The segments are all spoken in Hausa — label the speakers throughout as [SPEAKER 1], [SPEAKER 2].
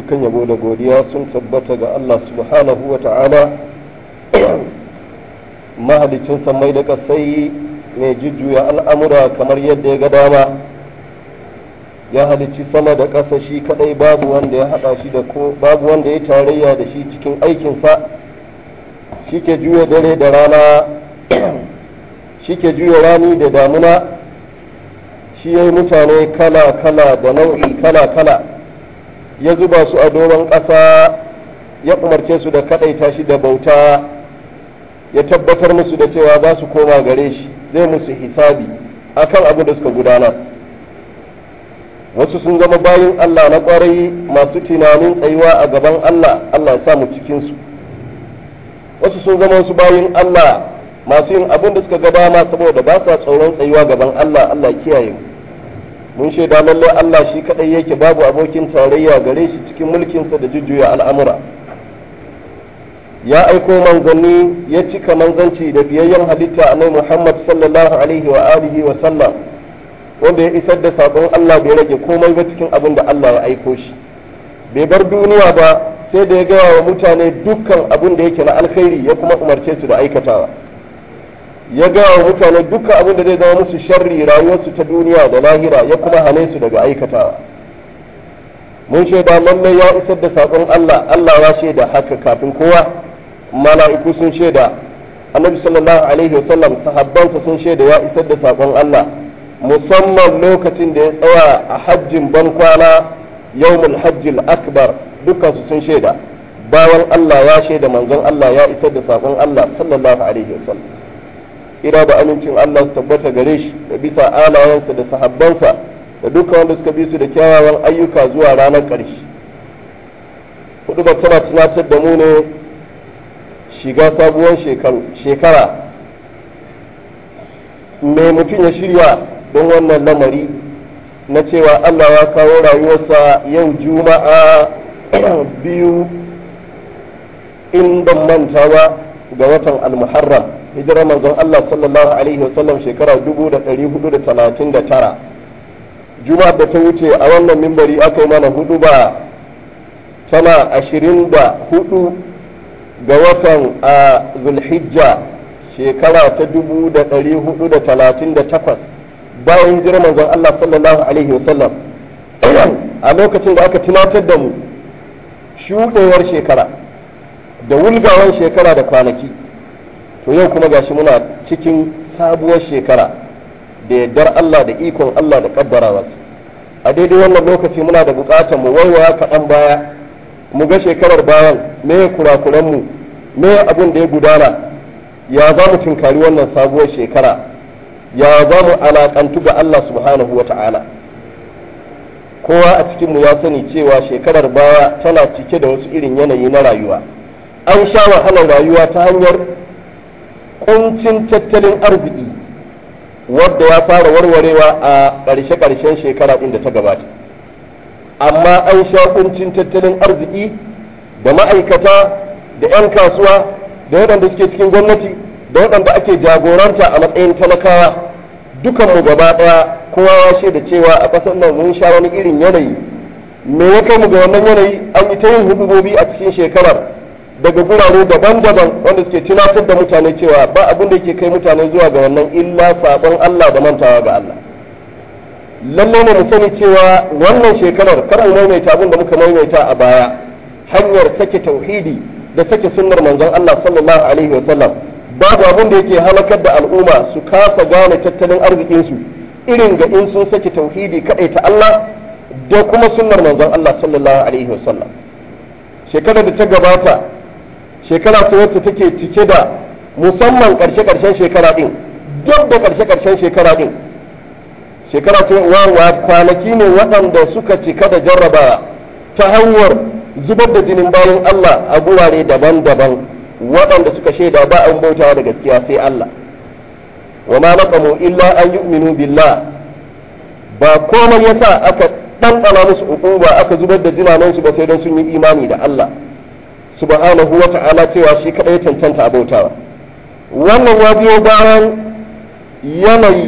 [SPEAKER 1] dukkan yabo da godiya sun tabbata ga Allah subhanahu wa ta'ala mahalicin samai da kasai mai jujjuya al'amura kamar yadda ya ga dama ya halicci sama da ƙasa shi kadai babu wanda ya haɗa shi da ko babu wanda ya tarayya da shi cikin aikinsa shi ke juya dare da rana shi ke juya rani da damuna shi ya yi mutane kala-kala da nau'i kala-kala ya zuba su a doron ƙasa ya umarce su da kaɗaita shi da bauta ya tabbatar musu da cewa za su koma gare shi zai musu hisabi akan abin da suka gudanar wasu sun zama bayin Allah na ƙwarai masu tunanin tsayuwa a gaban Allah Allah ya sa mu cikinsu wasu sun zama wasu bayin Allah masu yin abin da suka ga dama saboda ba sa tsoron tsayuwa gaban Allah Allah kiyaye mu mun shaida lallai Allah shi kadai yake babu abokin tarayya gare shi cikin mulkinsa da jujjuya al'amura ya aiko manzanni ya cika manzanci da biyayyen halitta annabi Muhammad sallallahu alaihi wa alihi wa sallam wanda ya isar da sakon Allah bai rage komai ba cikin abin da Allah ya aiko shi bai bar duniya ba sai da ya gaya wa mutane dukkan abin da yake na alkhairi ya kuma umarce su da aikatawa ya gaya wa mutane dukkan abin da zai zama musu sharri rayuwarsu ta duniya da lahira ya kuma hane su daga aikatawa mun shaida lallai ya isar da sakon Allah Allah ya shaida haka kafin kowa mala'iku sun shaida annabi sallallahu alaihi wasallam sahabbansa sun shaida ya isar da sakon Allah musamman lokacin da ya tsaya a hajjin bankwana yawmul hajjil akbar dukkansu sun shaida bayan Allah ya shaida manzon Allah ya isar da sakon Allah sallallahu alaihi wasallam tsira da amincin Allah su tabbata gare shi da bisa alayensa da sahabbansa da dukkan wanda suka bi su da kyawawan ayyuka zuwa ranar ƙarshe hudu ba tana tunatar da mu ne shiga sabuwar shekara mai mutum ya shirya don wannan lamari na cewa Allah ya kawo rayuwarsa yau juma'a biyu in ban manta ba ga watan almuharram hijirar manzon Allah sallallahu alaihi wasallam shekara 1439 juma'ar da ta wuce a wannan mimbari aka yi mana hudu ba tana ashirin da hudu ga watan a zulhijja shekara ta dubu da ɗari hudu da talatin da takwas bayan hijirar manzon Allah sallallahu alaihi wasallam a lokacin da aka tunatar da mu shuɗewar shekara da wulgawar shekara da kwanaki to yau kuma gashi muna cikin sabuwar shekara da yardar Allah da ikon Allah da kaddarawarsa a daidai wannan lokaci muna da bukatar mu waiwaya kaɗan baya mu ga shekarar bayan me kurakuran mu me abin da ya gudana ya za mu tunkari wannan sabuwar shekara ya za mu alakantu ga Allah subhanahu wata'ala kowa a cikin mu ya sani cewa shekarar baya tana cike da wasu irin yanayi na rayuwa an sha wahalar rayuwa ta hanyar kuncin tattalin arziki wadda ya fara warwarewa a ƙarshe-ƙarshen shekara ɗin da ta gabata amma an sha kuncin tattalin arziki da ma'aikata da 'yan kasuwa da waɗanda suke cikin gwamnati da waɗanda ake jagoranta a matsayin talakawa dukanmu gaba ɗaya kowa ya shaida cewa a ƙasar nan mun sha wani irin yanayi me ya kai mu ga wannan yanayi an yi ta yin hudubobi a cikin shekarar daga gurare daban-daban wanda suke tunatar da mutane cewa ba abin da yake kai mutane zuwa ga wannan illa sabon Allah da mantawa ga Allah lalle ne mu sani cewa wannan shekarar kar mu maimaita abin da muka maimaita a baya hanyar sake tauhidi da sake sunnar manzon Allah sallallahu alaihi wasallam babu abin da yake halakar da al'umma su kasa gane tattalin arzikin su irin ga in sun sake tauhidi kadai ta Allah da kuma sunnar manzon Allah sallallahu alaihi wasallam shekarar da ta gabata shekara ce wacce take cike da musamman karshe-karshen shekara din duk da karshe-karshen shekara din shekara ce wa kwanaki ne waɗanda suka cika da jarrabawa ta hanyar zubar da jinin bayan Allah a gurare daban-daban waɗanda suka shaida ba an bautawa da gaskiya sai Allah wa ma naqamu illa an yu'minu billah ba komai yasa aka ɗanɗana musu uquba aka zubar da jinanansu ba sai don sun yi imani da Allah subhanahu wa ta'ala cewa shi kaɗai cancanta a bautawa wannan ya biyo bayan yanayi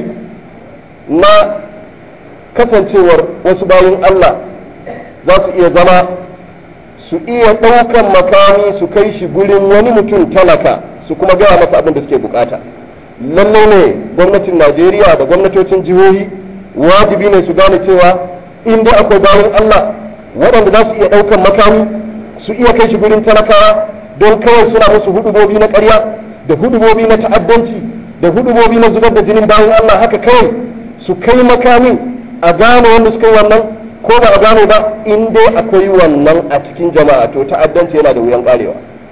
[SPEAKER 1] na kasancewar wasu bayan Allah za su iya zama su iya ɗaukan makami su kai shi gurin wani mutum talaka su kuma gaya masa abin da suke bukata lallai ne gwamnatin najeriya da gwamnatocin jihohi wajibi ne su gane cewa inda akwai bayan allah waɗanda za su iya ɗaukan makami su iya kai shi gurin talakawa don kawai suna musu hudubobi na ƙarya da hudubobi na ta'addanci da hudubobi na zubar da jinin bayan allah haka kawai su kai makamin a gane wanda suka yi wannan ko ba a gane ba in dai akwai wannan a cikin jama'a to ta'addanci yana da wuyan karewa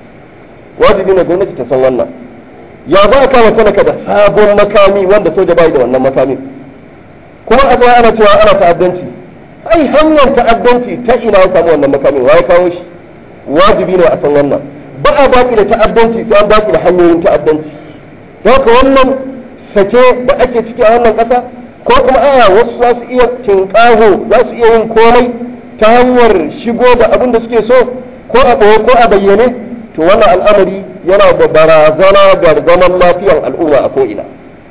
[SPEAKER 1] wajibi ne gwamnati ta san wannan ya za a kama talaka da sabon makami wanda soja bai da wannan makami kuma a tsaya ana cewa ana ta'addanci ai hanyar ta'addanci ta ina ya samu wannan makami wa ya kawo shi wajibi ne a san wannan ba a baki da ta'addanci sai an baki da hanyoyin ta'addanci haka wannan sake da ake ciki a wannan ƙasa ko kuma aya wasu za su iya tinƙaho za su iya yin komai ta hanyar shigo da abin da suke so ko a ɓoye ko a bayyane to wannan al'amari yana da barazana ga zaman lafiyan al'umma a ko'ina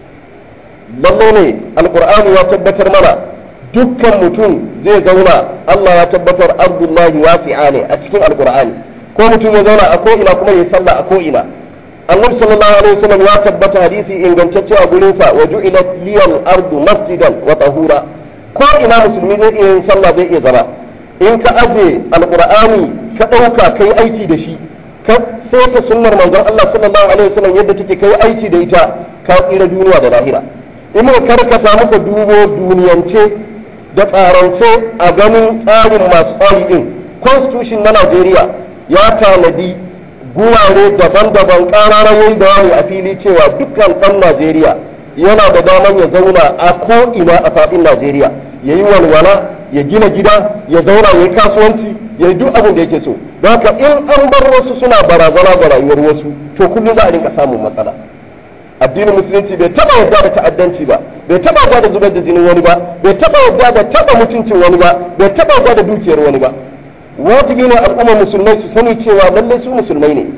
[SPEAKER 1] lalle ne alkur'ani ya tabbatar mana dukkan mutum zai zauna allah ya tabbatar ardullahi wasi'a ne a cikin alkur'ani ko mutum ya zauna a ko'ina kuma ya sallah a ko'ina annabi sallallahu alaihi wasallam ya tabbata hadisi ingantacce a gurin sa wa ju'ilat liyal ardu masjidan wa tahura ko ina musulmi zai iya yin sallah zai iya zama in ka aje alqur'ani ka dauka kai aiki da shi ka ta sunnar manzon Allah sallallahu alaihi wasallam yadda take kai aiki da ita ka tsira duniya da lahira in muka karkata muka dubo duniyance da tsarance a ganin tsarin masu tsari din constitution na Najeriya ya tanadi gurare daban-daban ƙararar yayi bayani a fili cewa dukkan ɗan najeriya yana da damar ya zauna a ko'ina a faɗin najeriya ya yi walwala ya gina gida ya zauna ya yi kasuwanci ya yi duk abin da yake so don haka in an bar wasu suna barazana ga rayuwar wasu to kullum za a rinka samun matsala addinin musulunci bai taba yarda da ta'addanci ba bai taba yarda da zubar da jinin wani ba bai taba yarda da taba mutuncin wani ba bai taba yarda da dukiyar wani ba wajibi ne al'ummar musulmai su sani cewa lallai su musulmai ne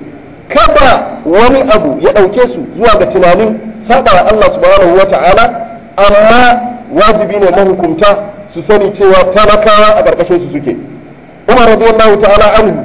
[SPEAKER 1] kada wani abu ya ɗauke su zuwa ga tunanin saɓa Allah subhanahu wa ta'ala amma wajibi ne mahukunta su sani cewa talakawa a ƙarƙashin su suke umar radiyallahu ta'ala anhu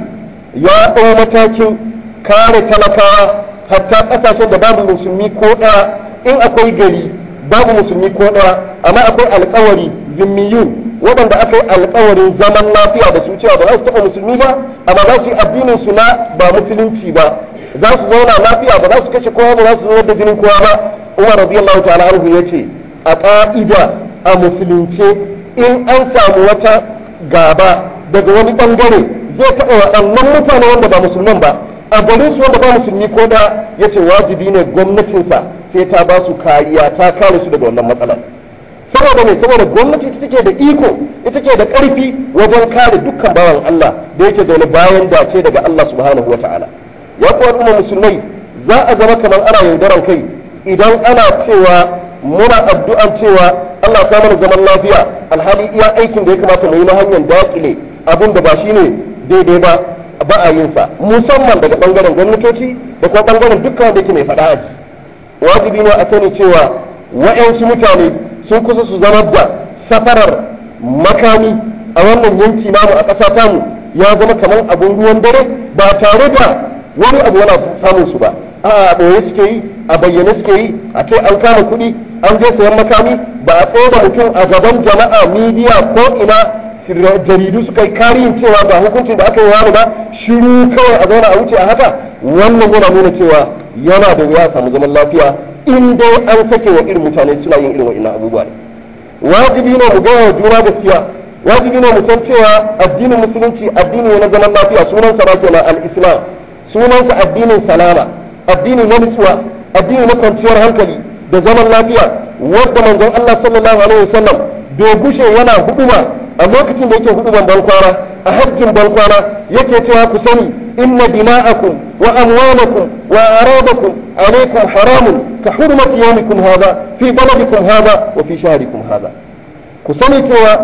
[SPEAKER 1] ya ɗau matakin kare talakawa hatta ƙasashen da babu musulmi ko ɗaya in akwai gari babu musulmi ko ɗaya amma akwai alƙawari zimmiyun waɗanda aka yi alkawarin zaman lafiya da su cewa ba za su taɓa musulmi ba amma za su yi addinin su na ba musulunci ba za su zauna lafiya ba za su kashe kowa ba za su zubar da jinin kowa ba umar radiyallahu ta'ala anhu ya ce a ƙa'ida a musulunce in an samu wata gaba daga wani ɓangare zai taɓa waɗannan mutane wanda ba musulman ba a garin su wanda ba musulmi ko da ya ce wajibi ne gwamnatinsa sai ta ba su kariya ta kare su daga wannan matsalar saboda mai saboda gwamnati ita take da iko ita ke da ƙarfi wajen kare dukkan bawan Allah da yake zaune bayan dace daga Allah subhanahu wa ta'ala ya kuwa al'umma musulmai za a zama kamar ana yaudaran kai idan ana cewa muna addu'an cewa Allah ka mana zaman lafiya alhali iya aikin da ya kamata mu yi na hanyar dakile abin da ba shine daidai ba ba a yin sa musamman daga bangaren gwamnatoci da kuma bangaren dukkan da yake mai faɗa aji wajibi ne a sani cewa wa'yansu mutane sun kusa su zama da safarar makami a wannan yanki namu a ƙasa tamu ya zama kamar abin ruwan dare ba tare da wani abu yana samun su ba a ɓoye suke yi a bayyane suke yi a ce an kama kuɗi an je sayan makami ba a tsaye da mutum a gaban jama'a midiya ko ina jaridu suka yi kariyin cewa ba hukuncin da aka yi wani ba shiru kawai a zauna a wuce a haka wannan yana nuna cewa yana da wuya samu zaman lafiya in dai an sake wa irin mutane suna yin irin wa'ina abubuwa ne wajibi ne mu gaya wa juna gaskiya wajibi ne mu san cewa addinin musulunci addini ne na zaman lafiya sunansa ba kenan al-islam sunansa addinin salama addini na nutsuwa addini na kwanciyar hankali da zaman lafiya wanda manzon Allah sallallahu alaihi wasallam bai gushe yana huduma a lokacin da yake huduban bankwana a hajjin bankwana yake cewa ku sani inna dima'akum wa amwalakum wa aradakum alaikum haramun ka hurmati yawmikum hadha fi baladikum hadha wa fi shahrikum hadha ku sani cewa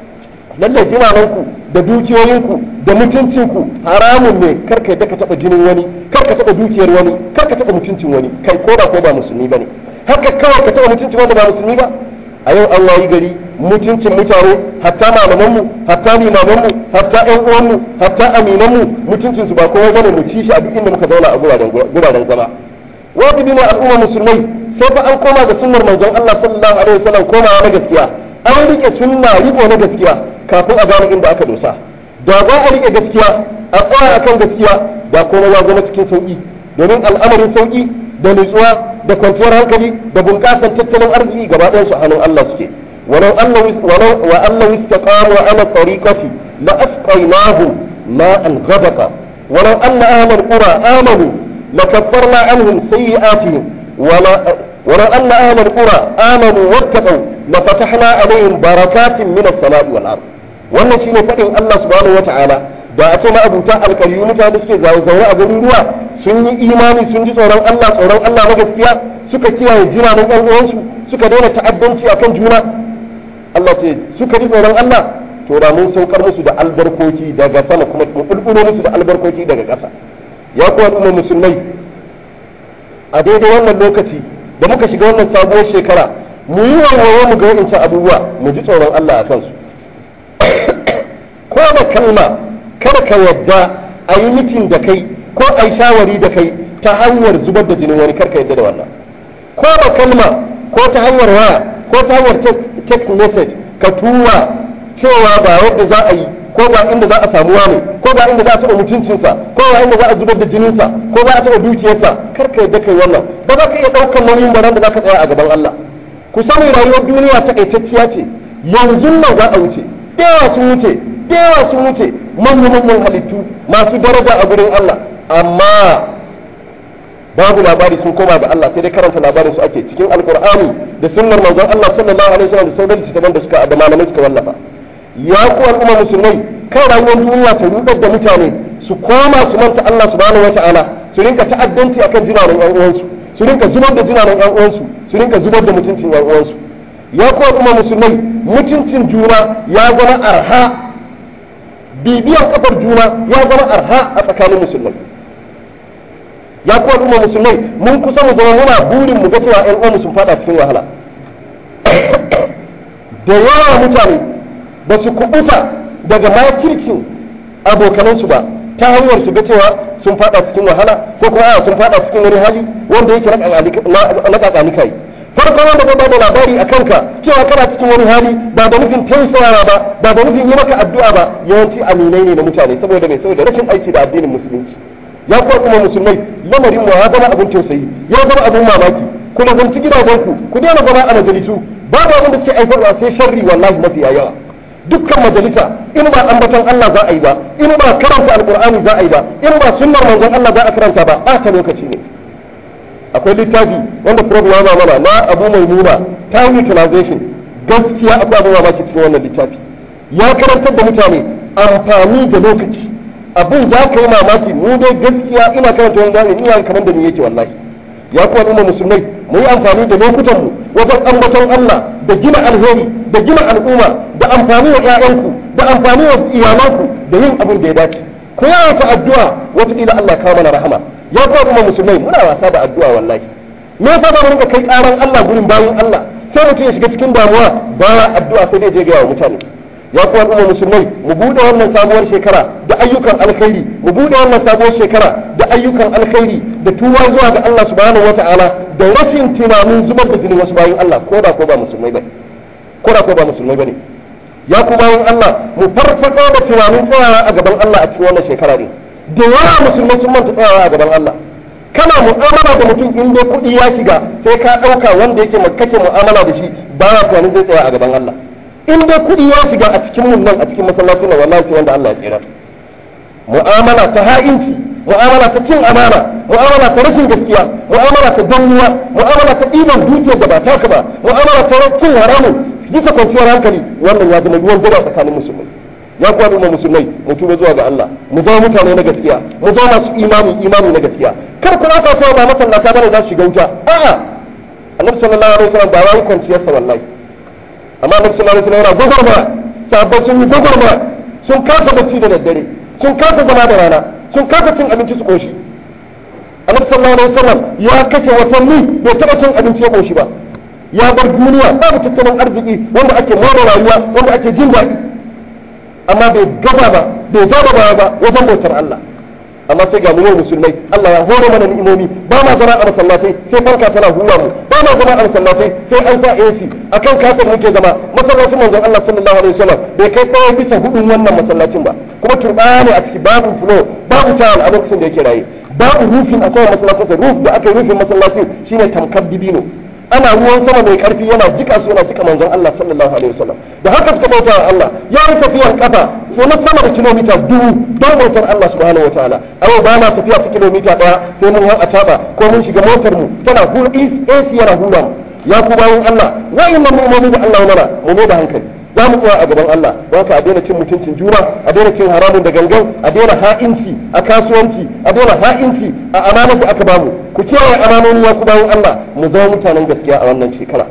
[SPEAKER 1] lalle jinananku da dukiyoyinku da mutuncinku haramun ne karka yadda ka taba jinin wani karka taba dukiyar wani karka taba mutuncin wani kai ko da ko ba musulmi bane haka kawai ka taba mutuncin wanda ba musulmi ba a yau an wayi gari mutuncin mutane hatta malamanmu hatta limamanmu hatta ƴan uwanmu hatta aminanmu mutuncinsu ba kowa bane mu ci shi a duk inda muka zauna a guraren zama wajibi ne al'umma musulmai sai fa an koma ga sunnar manzon Allah sallallahu alaihi wasallam komawa na gaskiya an rike sunna riko na gaskiya kafin a gane inda aka dosa da za a rike gaskiya a tsaya akan gaskiya da komai ya zama cikin sauki domin al'amarin sauki da nutsuwa da kwanciyar hankali da bunƙasar tattalin arziki gaba ɗayan su a hannun Allah suke walau walau wa Allah istaqamu ala tariqati la asqaynahum ma'an ghadaqa walau anna ahlal qura amanu لكفرنا عنهم سيئاتهم ولا ولو أن أهل القرى آمنوا واتقوا لفتحنا عليهم بركات من السماء والأرض wannan shine faɗin Allah subhanahu wataala da a ce ma abuta alƙaryu mutane da suke zaune a garuruwa sun yi imani sun ji tsoron Allah tsoron Allah na gaskiya suka kiyaye jiranen ƴan uwansu suka daina ta'addanci akan juna Allah ce suka ji tsoron Allah to da mun saukar musu da albarkoki daga sama kuma mu bulbulo musu da albarkoki daga ƙasa ya kuwa al'ummar musulmai a daidai wannan lokaci da muka shiga wannan sabuwar shekara mu yi wawaye mu ga wa'incan abubuwa mu ji tsoron Allah a kansu ko da kalma kada ka yadda a yi mitin da kai ko a yi shawari da kai ta hanyar zubar da jinin wani karka yadda da wannan ko da kalma ko ta hanyar waya ko ta hanyar text message ka tura cewa ba yadda za a yi ko ba inda za a samu wani ko ba inda za a taɓa mutuncinsa ko ba inda za a zubar da jininsa ko ba a taɓa dukiyarsa kar ka yadda kai wannan ba za ka iya ɗaukar nauyin baran da za ka tsaya a gaban Allah ku sani rayuwar duniya takaitacciya ce yanzu nan za a wuce yawa sun wuce yawa sun wuce manyan manyan halittu masu daraja a gurin Allah amma babu labari sun koma ga Allah sai dai karanta labarin su ake cikin alkur'ani da sunnar manzon Allah sallallahu alaihi wasallam da sauran littattafan da suka da malamai suka wallafa ya ku al'umma musulmai kan rayuwar duniya ta rudar da mutane su koma su manta Allah subhanahu wata'ala su rinka ta'addanci akan jinanan yan uwansu su rinka zubar da jinanan yan uwansu su rinka zubar da mutuncin yan uwansu ya ku al'umma musulmai mutuncin juna ya zama arha bibiyan kafar juna ya zama arha a tsakanin musulmai ya ku al'umma musulmai mun kusa mu zama muna burin mu ga cewa yan uwanmu sun fada cikin wahala da yawa mutane ba su kubuta daga makircin abokanansu ba ta hanyar su ga cewa sun fada cikin wahala ko kuma sun fada cikin wani hali wanda yake na kakanikai farko wanda zai bada labari a kanka cewa kana cikin wani hali ba da nufin tausayawa ba ba da nufin yi maka addu'a ba yawanci aminai ne na mutane saboda mai saboda rashin aiki da addinin musulunci ya kuwa kuma musulmai lamarin mu ya zama abin tausayi ya zama abin mamaki kuma zanci gidajenku ku daina zama a majalisu babu abin da suke aifarwa sai sharri wallahi mafiya yawa dukkan majalisa in ba ambaton Allah za a yi ba in ba karanta alkur'ani za a yi ba in ba sunnar manzon Allah za a karanta ba ɓata lokaci ne akwai littafi wanda prof ya mana na abu mai nuna time utilization gaskiya akwai abin mamaki cikin wannan littafi ya karantar da mutane amfani da lokaci abin za ka yi mamaki mu dai gaskiya ina karanta wani zamani ina kamar da ni yake wallahi ya kuwa al'umma musulmai mu yi amfani da lokutanmu wajen ambaton Allah da gina alheri da gina al'umma da amfani wa 'ya'yanku da amfani wa iyalanku da yin abin da ya dace ku yawaita addu'a wataƙila Allah kawo mana rahama ya kuwa al'umma musulmai muna wasa da addu'a wallahi me yasa ba mu rinka kai ƙaran Allah gurin bayan Allah sai mutum ya shiga cikin damuwa baya addu'a sai dai je ga wa mutane ya kuwa al'umma musulmai mu bude wannan sabuwar shekara da ayyukan alkhairi mu bude wannan sabuwar shekara da ayyukan alkhairi da tuba zuwa ga Allah subhanahu wataala da rashin tunanin zubar da jinin wasu bayan Allah ko da ko ba musulmai bane ko da ko ba musulmai bane ya ku bayan Allah mu farfado da tunanin tsayawa a gaban Allah a cikin wannan shekara ne da yawa musulmai sun manta tsayawa a gaban Allah kana mu'amala da mutum in dai kuɗi ya shiga sai ka ɗauka wanda yake kake mu'amala da shi ba ya tunanin zai tsaya a gaban Allah in dai kuɗi ya shiga a cikin mun nan a cikin masallacin nan wallahi sai wanda Allah ya tsira mu'amala ta ha'inci mu'amala ta cin amana mu'amala ta rashin gaskiya mu'amala ta dannuwa mu'amala ta ɗiban dukiyar da ba taka ba mu'amala ta cin haramun bisa kwanciyar hankali wannan ya zama ruwan dare tsakanin musulmai ya kuwa al'umma musulmai mu tuba zuwa ga Allah mu zama mutane na gaskiya mu zama masu imani imani na gaskiya kar ku aka cewa ba masallata bane za su shiga wuta a'a annabi sallallahu alaihi wasallam ba wai kwanciyar sa wallahi amma annabi sallallahu alaihi wasallam yana gogorma sahabbai sun yi gogorma sun kasa bacci da daddare sun kasa zama da rana sun kasa cin abinci su koshi annabi sallallahu alaihi wasallam ya kashe watanni bai taba cin abinci ya koshi ba ya bar duniya babu tattalin arziki wanda ake more rayuwa wanda ake jin daɗi amma bai gaza ba bai jaba baya ba wajen bautar Allah amma sai ga mu musulmai Allah ya hore mana ni'imomi ba ma zama a masallatai sai fanka tana hura mu ba ma zama a masallatai sai an sa AC akan kafin muke zama masallacin manzon Allah sallallahu alaihi wasallam bai kai kawai bisa hudun wannan masallacin ba kuma turba ne a ciki babu flow babu tile a lokacin da yake raye babu rufin a saman masallacin roof da aka yi rufin masallacin shine tamkar dibino ana ruwan sama mai karfi yana jika su yana jika manzon Allah sallallahu alaihi wasallam da haka suka bauta wa Allah ya yi tafiyan kafa ko na sama da kilomita dubu don bautar Allah subhanahu wataala ayo ba na tafiya ta kilomita daya sai mun hau a taba ko mun shiga motar mu tana hura AC yana hura mu ya ku bayan Allah wa'annan mu'mini da Allah ya mana mu ne da hankali za mu tsaya a gaban Allah don haka a daina cin mutuncin juna a daina cin haramun da gangan a daina ha'inci a kasuwanci a daina ha'inci a amanar da aka bamu ku kiyaye amanoni ya ku bayan Allah mu zama mutanen gaskiya a wannan shekara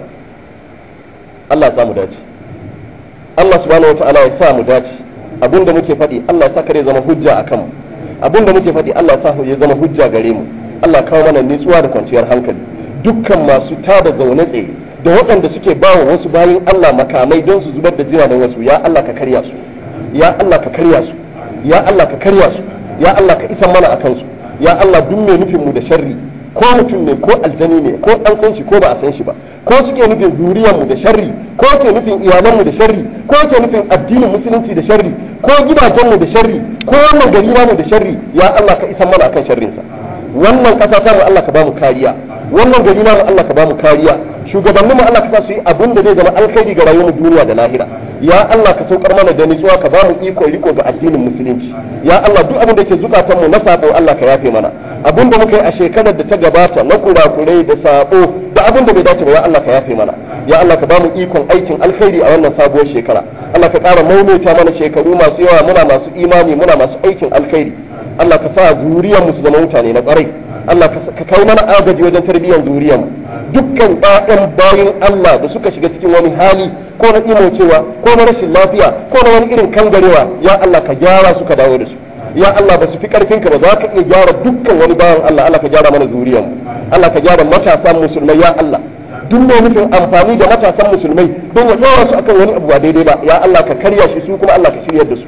[SPEAKER 1] Allah ya sa mu dace Allah subhanahu wataala ya sa mu dace abinda muke faɗi Allah ya sa kare zama hujja a kanmu abinda muke faɗi Allah ya sa ya zama hujja gare mu Allah kawo mana nutsuwa da kwanciyar hankali dukkan masu tada zaune tsaye da waɗanda suke ba wa wasu bayan Allah makamai don su zubar da jiragen wasu ya Allah ka karya su ya Allah ka karya su ya Allah ka karya su ya Allah ka isan mana akan su ya Allah duk mai nufin mu da sharri ko mutum ne ko aljani ne ko an san shi ko ba a san shi ba ko suke nufin zuriyar mu da sharri ko ke nufin iyalan mu da sharri ko ke nufin addinin musulunci da sharri ko gidajen mu da sharri ko wannan gari mu da sharri ya Allah ka isan mana akan sharrinsa wannan ƙasa ta mu Allah ka ba mu kariya wannan gari na Allah ka ba mu kariya shugabanninmu Allah ka sa su yi abin da zai zama alkhairi ga rayuwar duniya da lahira ya Allah ka saukar mana da nutsuwa ka ba mu iko riko ga addinin musulunci ya Allah duk abin da ke zukatan mu na sabo Allah ka yafe mana abin da muka yi a shekarar da ta gabata na kurakurai da sabo da abin da bai dace ba ya Allah ka yafe mana ya Allah ka ba mu ikon aikin alkhairi a wannan sabuwar shekara Allah ka ƙara maimaita mana shekaru masu yawa muna masu imani muna masu aikin alkhairi Allah ka sa zuriyar mu su zama mutane na ƙwarai Allah ka kai mana agaji wajen tarbiyyar zuriyar mu dukkan ƴaƴan bayin Allah da suka shiga cikin wani hali ko na imocewa ko na rashin lafiya ko na wani irin kangarewa ya Allah ka gyara su ka dawo da su ya Allah ba su fi karfin ka ba za ka iya gyara dukkan wani bawan Allah Allah ka gyara mana zuriyar mu Allah ka gyara matasan musulmai ya Allah duk mai nufin amfani da matasan musulmai don ya ɗora su akan wani abu ba daidai ba ya Allah ka karya shi su kuma Allah ka shiryar da su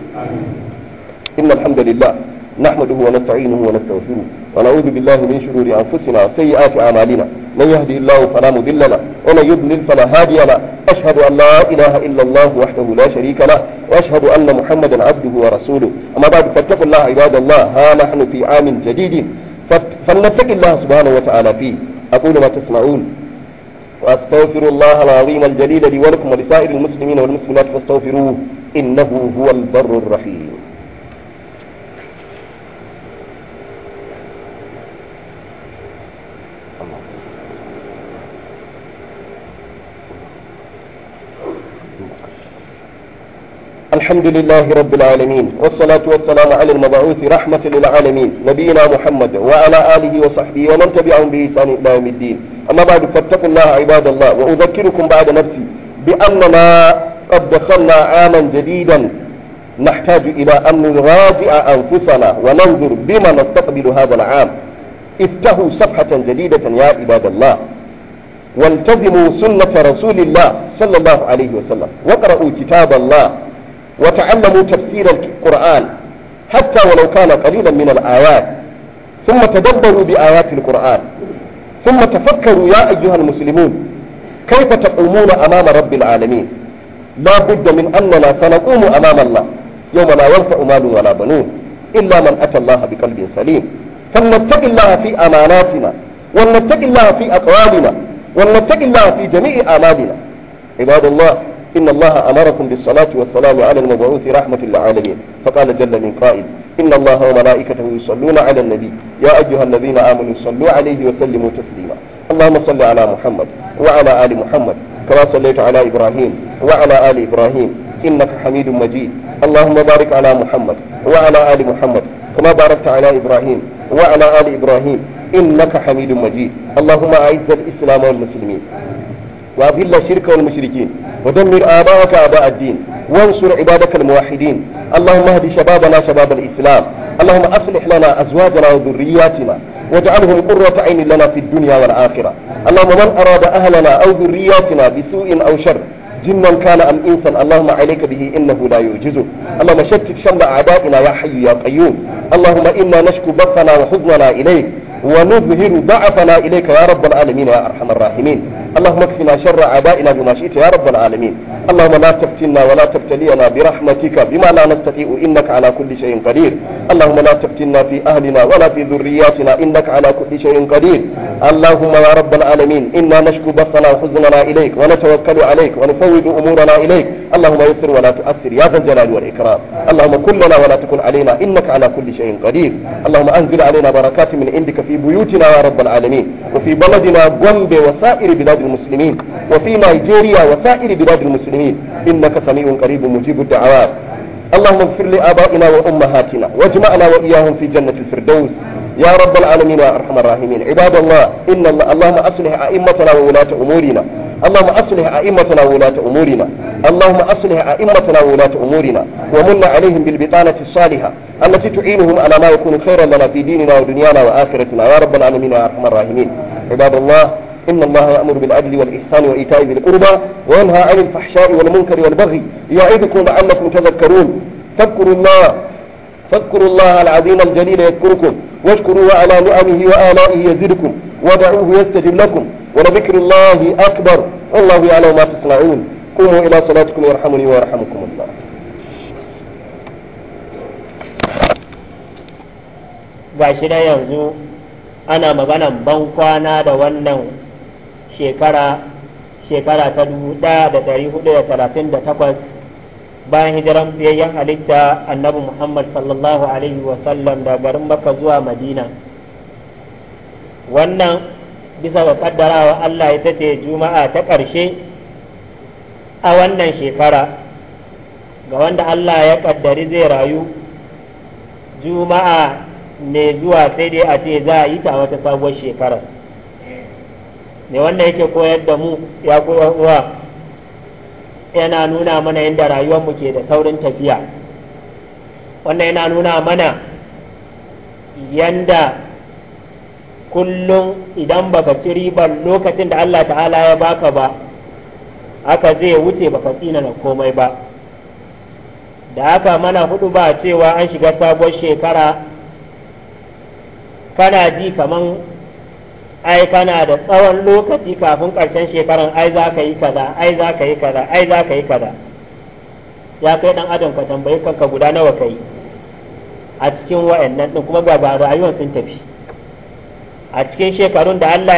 [SPEAKER 1] inna alhamdulillah نحمده ونستعينه ونستغفره ونعوذ بالله من شرور أنفسنا وسيئات أعمالنا من يهدي الله فلا مضل له ومن يضلل فلا هادي له أشهد أن لا إله إلا الله وحده لا شريك له وأشهد أن محمدا عبده ورسوله أما بعد فاتقوا الله عباد الله ها نحن في عام جديد فلنتق الله سبحانه وتعالى فيه أقول ما تسمعون وأستغفر الله العظيم الجليل لي ولكم ولسائر المسلمين والمسلمات فاستغفروه إنه هو البر الرحيم الحمد لله رب العالمين والصلاة والسلام على المبعوث رحمة للعالمين نبينا محمد وعلى آله وصحبه ومن تبعهم بإحسان إلى يوم الدين أما بعد فاتقوا الله عباد الله وأذكركم بعد نفسي بأننا قد دخلنا عاما جديدا نحتاج إلى أن نراجع أنفسنا وننظر بما نستقبل هذا العام افتحوا صفحة جديدة يا عباد الله والتزموا سنة رسول الله صلى الله عليه وسلم واقرأوا كتاب الله وتعلموا تفسير القرآن حتى ولو كان قليلا من الآيات ثم تدبروا بآيات القرآن ثم تفكروا يا أيها المسلمون كيف تقومون أمام رب العالمين لا بد من أننا سنقوم أمام الله يوم لا ينفع مال ولا بنون إلا من أتى الله بقلب سليم فلنتق الله في أماناتنا ولنتق الله في أقوالنا ولنتق الله في جميع أعمالنا عباد الله إن الله أمركم بالصلاة والسلام على المبعوث رحمة للعالمين فقال جل من قائل إن الله وملائكته يصلون على النبي يا أيها الذين آمنوا صلوا عليه وسلموا تسليما اللهم صل على محمد وعلى آل محمد كما صليت على إبراهيم وعلى آل إبراهيم إنك حميد مجيد اللهم بارك على محمد وعلى آل محمد كما باركت على إبراهيم وعلى آل إبراهيم إنك حميد مجيد اللهم أعز الإسلام والمسلمين وأذل الشرك والمشركين ودمر آباءك آباء الدين وانصر عبادك الموحدين اللهم اهد شبابنا شباب الإسلام اللهم أصلح لنا أزواجنا وذرياتنا واجعلهم قرة عين لنا في الدنيا والآخرة اللهم من أراد أهلنا أو ذرياتنا بسوء أو شر جنا كان أم إنسا اللهم عليك به إنه لا يعجزه اللهم شتت شمل أعدائنا يا حي يا قيوم اللهم إنا نشكو بثنا وحزننا إليك ونظهر ضعفنا إليك يا رب العالمين يا أرحم الراحمين اللهم اكفنا شر أعدائنا بما شئت يا رب العالمين اللهم لا تفتنا ولا تبتلينا برحمتك بما لا نستطيع إنك على كل شيء قدير اللهم لا تفتنا في أهلنا ولا في ذرياتنا إنك على كل شيء قدير اللهم يا رب العالمين إنا نشكو بثنا وحزننا إليك ونتوكل عليك ونفوض أمورنا إليك اللهم يسر ولا تؤثر يا ذا الجلال والإكرام اللهم كن لنا ولا تكن علينا إنك على كل شيء قدير اللهم أنزل علينا بركات من عندك في بيوتنا يا رب العالمين وفي بلدنا غومبي وسائر بلاد المسلمين وفي نيجيريا وسائر بلاد المسلمين إنك سميع قريب مجيب الدعوات اللهم اغفر لآبائنا وأمهاتنا واجمعنا وإياهم في جنة الفردوس يا رب العالمين يا أرحم الراحمين عباد الله إن الله اللهم أصلح أئمتنا وولاة أمورنا اللهم أصلح أئمتنا وولاة أمورنا اللهم أصلح أئمتنا وولاة أمورنا ومن عليهم بالبطانة الصالحة التي تعينهم على ما يكون خيرا لنا في ديننا ودنيانا وآخرتنا يا رب العالمين يا أرحم الراحمين عباد الله إن الله يأمر بالعدل والإحسان وإيتاء ذي القربى وينهى عن الفحشاء والمنكر والبغي يعظكم لعلكم تذكرون فاذكروا الله فاذكروا الله العظيم الجليل يذكركم واشكروا على نعمه وآلائه يزدكم ودعوه يستجب لكم ولذكر الله أكبر والله يعلم ما تصنعون قوموا إلى صلاتكم يرحمني ويرحمكم الله
[SPEAKER 2] gashi da yanzu ana maganan ban kwana da wannan shekara shekara ta 1438 bayan hijiran biyayyen halitta annabi muhammad sallallahu alaihi wasallam da garin makka zuwa madina wannan bisa ga kaddarawa allah ita ce juma'a ta ƙarshe a wannan shekara ga wanda allah ya kaddari zai rayu juma'a ne zuwa sai dai a ce za a yi ta wata sabuwar shekarar ne wanda yake koyar da mu ya koyar uwa yana nuna mana yadda rayuwarmu ke da saurin tafiya wannan yana nuna mana yanda kullum idan baka ci ribar lokacin da Allah ta'ala ya baka ba haka zai wuce baka tsina na komai ba da haka mana hudu ba cewa an shiga sabuwar shekara kana ji kaman ai kana da tsawon lokaci kafin ƙarshen shekaran ai za ka yi kaza ai za ka yi kaza ai za ka yi kaza ya kai dan adam ka tambayi kanka guda nawa ka yi a cikin wa'annan din kuma ga rayuwar sun tafi a cikin shekarun da Allah